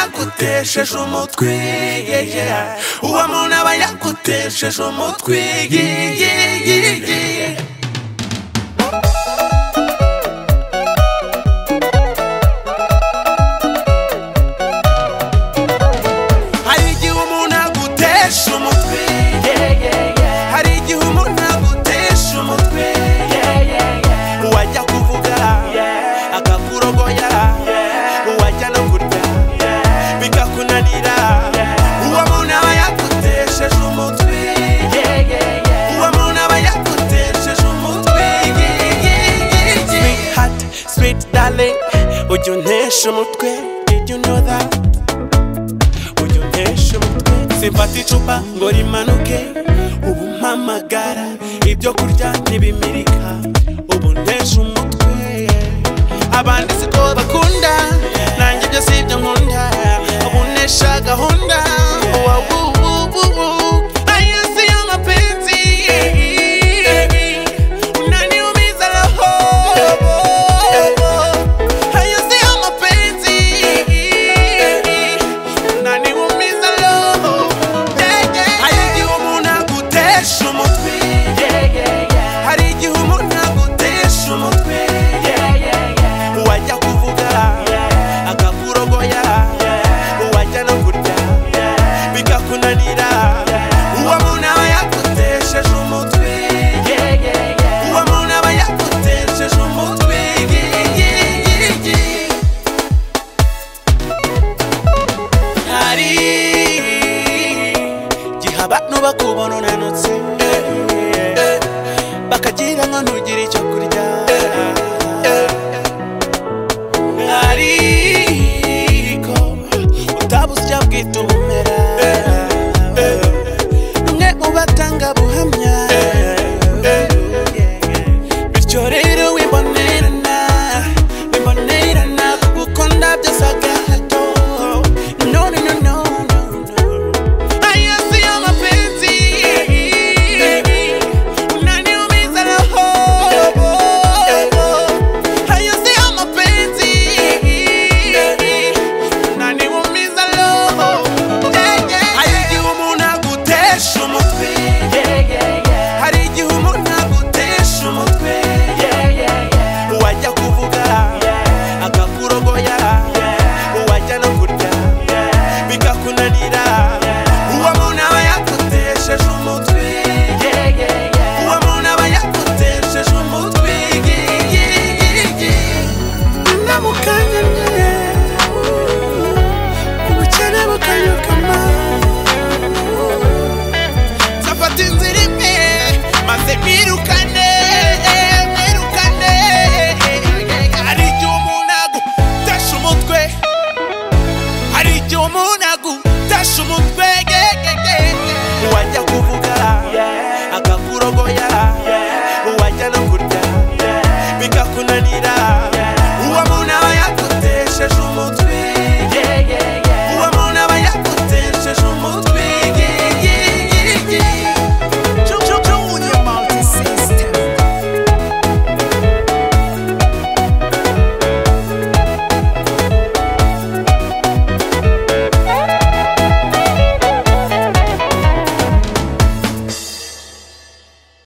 yagutesheje umutwe yeah, yeah. uwo muntu aba yagutesheje umutwe yeah, yeah, yeah, yeah. Hari igihe umuntu agutesha umutwe Hari igihe umuntu agutesha umutwe Wajya kuvuga akakurogoya Wajya no kurya bikakunanira Uwo muntu aba yagutesheje umutwe Uwo muntu aba yagutesheje umutwe Sweetheart, sweet darling Ujya untesha umutwe Did you know that? ujya untesha umutwe simfata icupa ngo rimanuke ubu mpamagara ibyo kurya ntibimirika ubu ntesha umutwe abandi siko bakunda nanjye ibyo si ibyo nkunda ubu ntesha gahunda wawuwuwuwu ayisi y'amapenzi unaniumiza roho ayisi y'amapenzi nani umiza roho hari igihe umuntu agutesha umutwe hari igihe umuntu agutesha umutwe wajya kuvuga akakurogoya wajya no kurya bikakunanira uwo muntu aba yagutesheje umutwe uwo muntu aba yagutesheje umutwe hari igihe abantu bakubona unanutse bakagira ngo ntugire icyo kurya ariko utabuze icyo bwita ubumera umwe mu batanga buhamya bityo rero wimbonerana wimbonerana kuko ndabyose agahato no no no no no ayasi y'amapenzi unaniumiza roho ayasi y'amapenzi unaniumiza roho hari igihe umuntu agutesha umutwe hari igihe umuntu agutesha umutwe wajya kuvuga akakurogoya wajya no kurya bikakunanira uwo muntu aba yagutesheje umutwe uwo muntu aba yagutesheje umutwe namukanya nyine ubukene bukanyukama nzafata inzira imwe maze mwirukane mwirukane hari igihe umuntu agutesha umutwe hari igihe umuntu agutasha umutwe ye, ye, ye, ye. wajya kuvuga akakurogoya wajya no kurya bikakunanira